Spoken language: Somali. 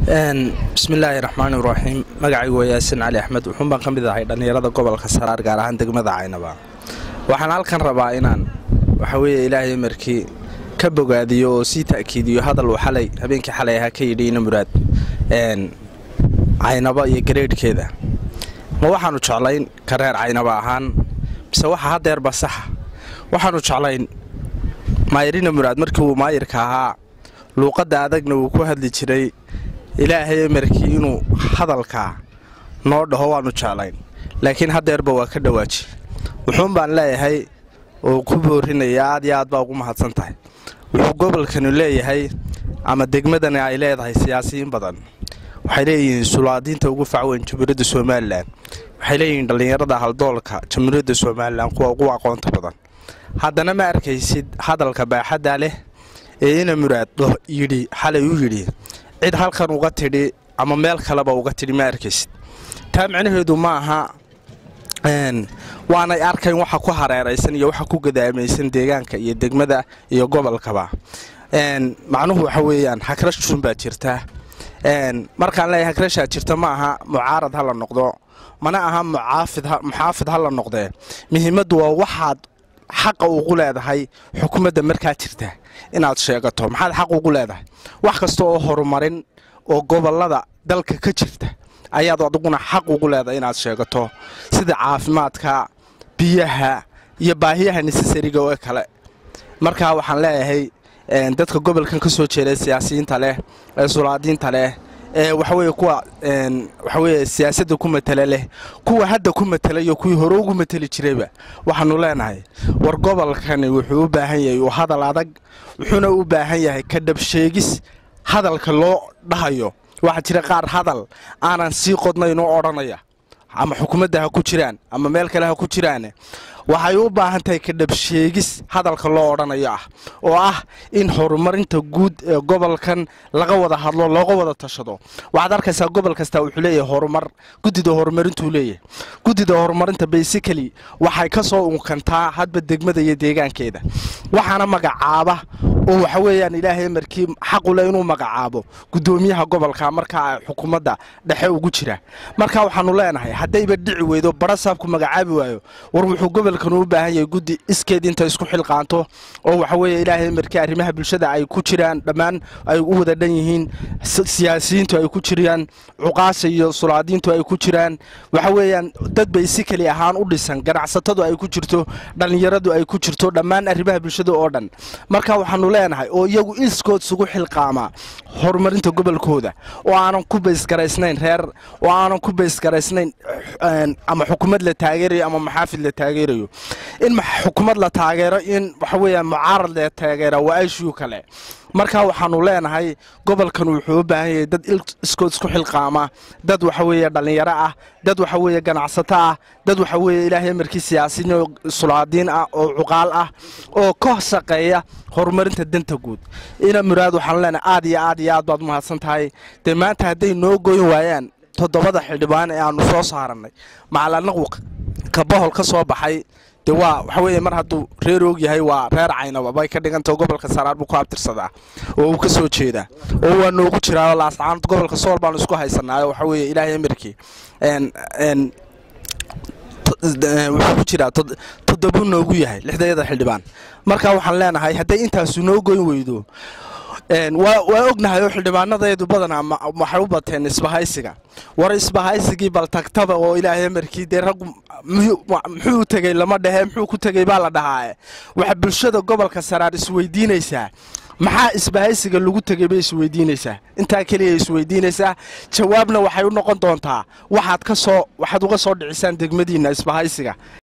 bismillaahi raxmaani raxiim magacaygu waa yaasin cali axmed wuxuun baan ka mid ahay dhallinyarada gobolka saraar gaar ahaan degmada caynaba waxaan halkan rabaa inaan waxa weeye ilaahay markii ka bogaadiyo oo sii ta'kiidiyo hadal uu xalay habeenkii xalay ahaa ka yidhi ina muraad caynaba iyo gareedhkeeda ma waxaannu jeclayn ka reer caynaba ahaan mise waxa haddeerba saxa waxaannu jeclayn maayirina muraad markii uu maayirka ahaa luuqadda adagna uu ku hadli jiray ilaahay markii inuu hadalkaa noo dhaho waannu jeclayn laakiin haddeerba waa ka dhawaaji wuxuun baan leeyahay oo ku boorinaya aad iyo aad baa ugu mahadsan tahay wuxuu gobolkanu leeyahay ama degmadani ay leedahay siyaasiyiin badan waxay leeyihiin sulaadiinta ugu facweyn jamhuuriyadda somalilan waxay leeyihiin dhallinyarada haldoolka jamhuuriyadda somalilan kuwa ugu aqoonta badan haddana ma arkaysid hadalka baaxadda leh ee ina muraad yidhi xalay u yidhi cid halkan uga tidhi ama meel kaleba uga tidhi ma arkaysid taa micnaheedu ma aha waanay arkayn waxa ku hareeraysan iyo waxa ku gadaamaysan deegaanka iyo degmada iyo gobolkaba macnuhu waxa weeyaan hakrashun baa jirta markaan leeyahay hakrashaa jirta ma aha mucaarad ha la noqdo mana aha muxaafid ha la noqdee muhiimaddu waa waxaad xaqa ugu leedahay xukuumadda markaa jirta inaad sheegato maxaad xaq ugu leedahay wax kasta oo horumarin oo gobolada dalka ka jirta ayaad adiguna xaq ugu leedahay inaad sheegato sida caafimaadka biyaha iyo baahiyaha nesasariga oo kale markaa waxaan leeyahay dadka gobolkan ka soo jeeda siyaasiyiinta leh ee sulaadiinta leh ee waxaweye kuwa waxaweye siyaasadda ku matala leh kuwa hadda ku matala iyo kuwii hore ugu matali jirayba waxaanu leenahay war gobolkani wuxuu u baahan yahay uu hadal adag wuxuuna u baahan yahay ka dhabsheegis hadalka loo dhahayo waxaa jira qaar hadal aanan sii qodnayn oo odhanaya ama xukuumadda ha ku jiraan ama meel kale ha ku jiraan waxay u baahan tahay ka dhabsheegis hadalka loo odhanayo ah oo ah in horumarinta guud ee gobolkan laga wada hadlo looga wada tashado waxaad arkaysaa gobol kasta wuxuu leeyahay horumar guddida horumarintuu leeyahay guddida horumarinta basically waxay ka soo unkantaa hadba degmada iyo deegaankeeda waxaana magacaaba oo waxa weeyaan ilaahay markii xaqule inuu magacaabo guddoomiyaha gobolka markaa xukuumadda dhexe ugu jira marka waxaanu leenahay haddayba dhici weydo barasaabku magacaabi waayo war wuxuu gobolkan u baahan yahay guddi iskeed inta isku xilqaanto oo waxa weeye ilaahay markii arrimaha bulshada ay ku jiraan dhammaan ay u wada dhan yihiin siyaasiyiintu ay ku jiraan cuqaasha iyo sulaadiintu ay ku jiraan waxa weeyaan dad bay si keli ahaan u dhisan ganacsatadu ay ku jirto dhallinyaradu ay ku jirto dhammaan arrimaha bulshada oo dhan marka waxaanu leenahay oo iyagu iskood isugu xilqaamaa horumarinta gobolkooda oo aanan ku baysgaraysnayn reer oo aanan ku baysgaraysnayn ama xukuumad la taageerayo ama maxaafid la taageerayo in xukuumad la taageero in waxa weeyaan mucaarad la taageera waa ishuu kale marka waxaanu leenahay gobolkan wuxuu u baahan yahay dad iskood isku xilqaama dad waxa weeye dhallinyaro ah dad waxa weeye ganacsato ah dad waxa weeye ilaahay markii siyaasiyiin oo sulaadiin ah oo cuqaal ah oo ka shaqeeya horumarinta danta guud ina muraad waxaanu leenahay aad iyo aad iyo aad baad umahadsan tahay dee maanta hadday noo goyn waayaan toddobada xildhibaan ee aanu soo saarannay macalanagu ka bohol ka soo baxay de waa waxa weeye mar hadduu reer og yahay waa reer caynaba bay ka dhigantao gobolka saraar buu ku abtirsadaa oo uu ka soo jeedaa oo waa noogu jiraa laascaanood gobolka sool baanu isku haysanaayo waxa weeye ilaahay amarkii wuxuu ku jiraa toddobuu noogu yahay lixdayada xildhibaan marka waxaan leenahay hadday intaasu noo goyn weydo waa ognahay oo xildhibaanadeedu badanaa waxay u bateen isbahaysiga war isbahaysigii bal tagtaba oo ilaahay markii dee raggu muxuu tegey lama dhehe muxuu ku tegey baa la dhahaae waxa bulshada gobolka saraar isweydiinaysaa maxaa isbahaysiga lagu tegay bay isweydiinaysaa intaa keliya isweydiinaysaa jawaabna waxay u noqon doontaa waxaad ka soo waxaad uga soo dhicisaan degmadiinna isbahaysiga